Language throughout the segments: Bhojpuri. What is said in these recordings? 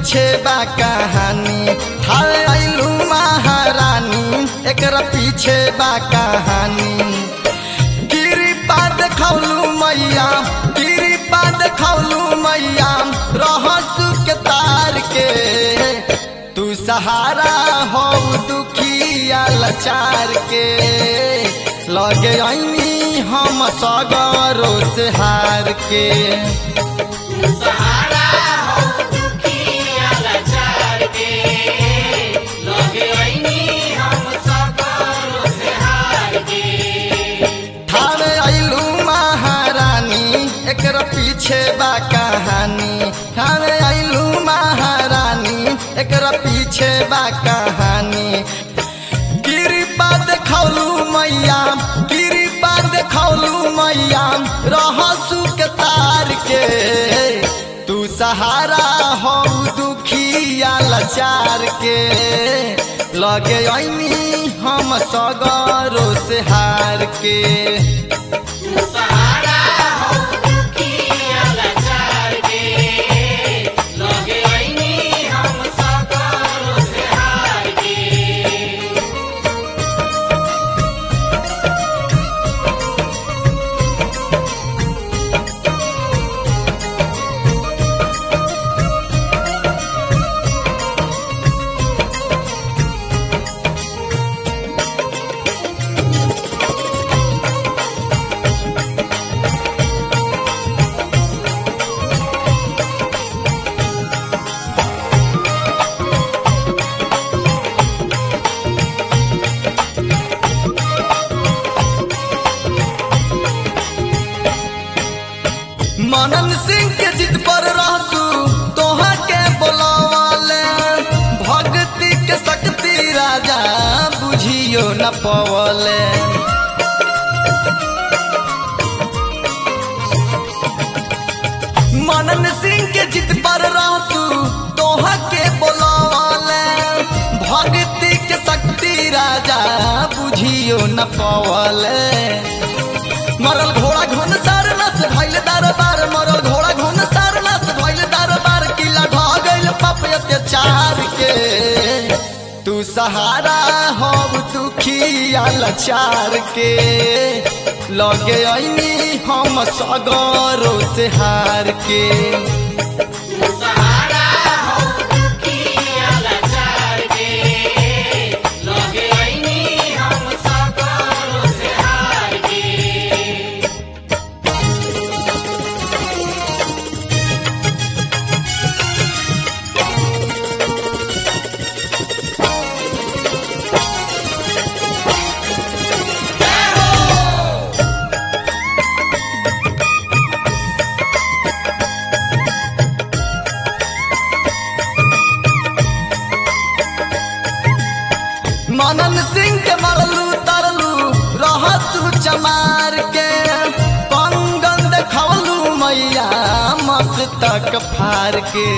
पीछे बा कहानी थावे आइलू महारानी एकरा पीछे बा कहानी कृपा देखौलू मैया कृपा देखौलू मैया रहसु के तार के तू सहारा हो दुखिया लाचार के लगे आईनी हम सगरो से हार के सहारा हो दुखिया लाचार के लगे आईनी हम सकरो से हार के थावे आइलू महारानी एकरा पीछे बा कहानी थावे आइलू महारानी एकरा पीछे बा कहानी कृपा देखौलू मैया कृपा देखौलू मैया रहसु के तार के तू सहारा हो दुखिया लाचार के लगे ऐनी हम सगरो से हार के सहारा हो दुखिया लाचार के लगे आईनी हम सकरो से हार के मनन सिंह के जिद पर रहसू तोहा के बोलावाले भक्ति के शक्ति राजा बुझियो न पवले मनन सिंह के जिद पर रहसू तोहा के बोलावाले भक्ति के शक्ति राजा बुझियो न पवले मरल घोड़ा घुन सार नस भइल दरबार मरल घोड़ा घुन सार नस भइल दरबार किला ढ गइल पाप अत्याचार के तू सहारा हो दुखिया लाचार के लगे ऐनी हम सगरो से हार के सहारा हो दुखिया लाचार के लगे आईनी हम सकरो से हार के मनन सिंह के मरलू तरलू रहतू चमार के कंगन देखौलू मैया मस्तक फार के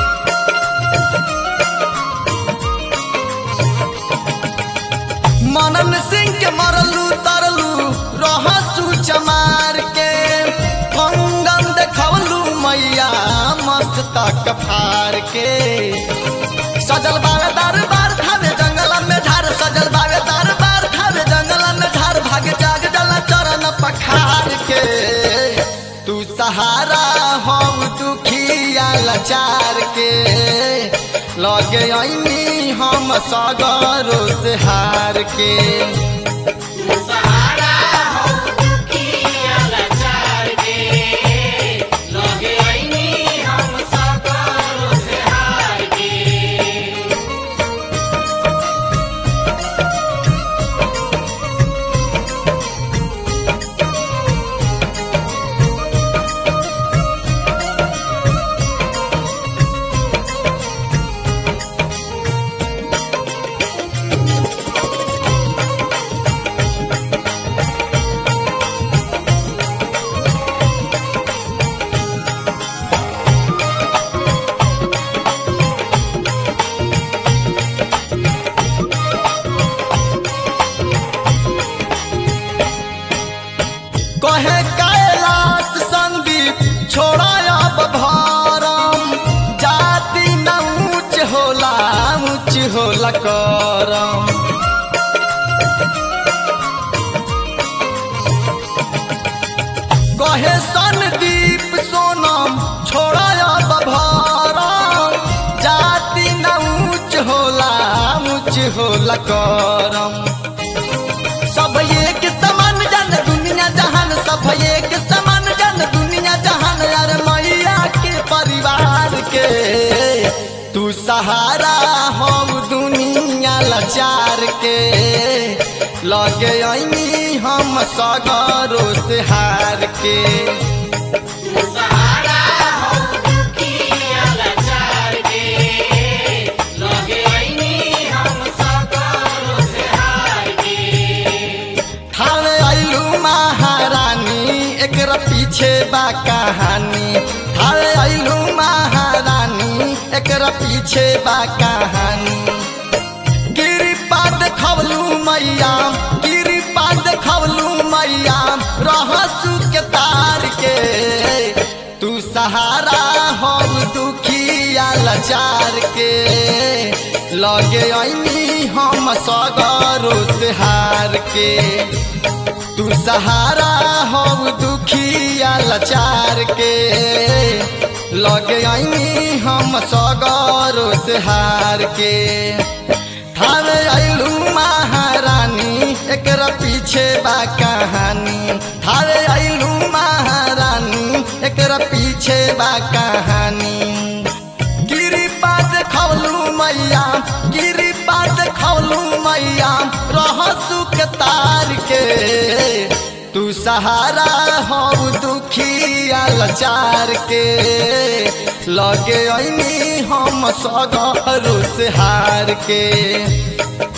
मनन सिंह के मरलू तरलू रहसू चमार के कंगन देखौलू मैया मस्तक फार के सजल बावे दरबार थावे जंगल में झार सजल बावे दरबार थावे जंगल में झार भाग जाग जल चरण पखार के तू सहारा हो दुखिया लाचार के लगे ऐनी हम सगरो से हार के सहारा हो दुखिया लाचार के लगे आईनी हम सकरो से हार के कहे कैलाश संदीप छोड़ा अब भारम जाति न होला करम कहे सनदीप सोनम छोड़ा बभारम जाति न ऊंच होला ऊंच होला करम सब एक समान जन दुनिया जहान सब एक समान जन दुनिया जहान यार मैया के परिवार के तू सहारा हो दुनिया लाचार के लगे ऐनी हम सगरो से हार के सहारा हो दुखिया लाचार के लगे ऐनी हम सकरो से हार के ठाणे आइलू महारानी एकरा पीछे बा कहानी ठाणे आइलू महारानी एकरा पीछे बा कहानी गिरिपा देखवलू मैया गिरिपा देखवलू मैया रहसू के तार के तू सहारा हो दुखिया लाचार के लगे ऐनी हम सगरो से हार के तू सहारा हो दुखिया लाचार के लगे ऐनी हम सगरो से हार के थाने आइलू महारानी एकरा पीछे बा कहानी थाने आइलू महारानी एकरा पीछे बा कहानी गिरिपा देखवलू मैया गिरिपा देखवलू मैया रहसू के तार के तू सहारा हो दुखिया लाचार के लगे ऐनी हम सगरो से हार के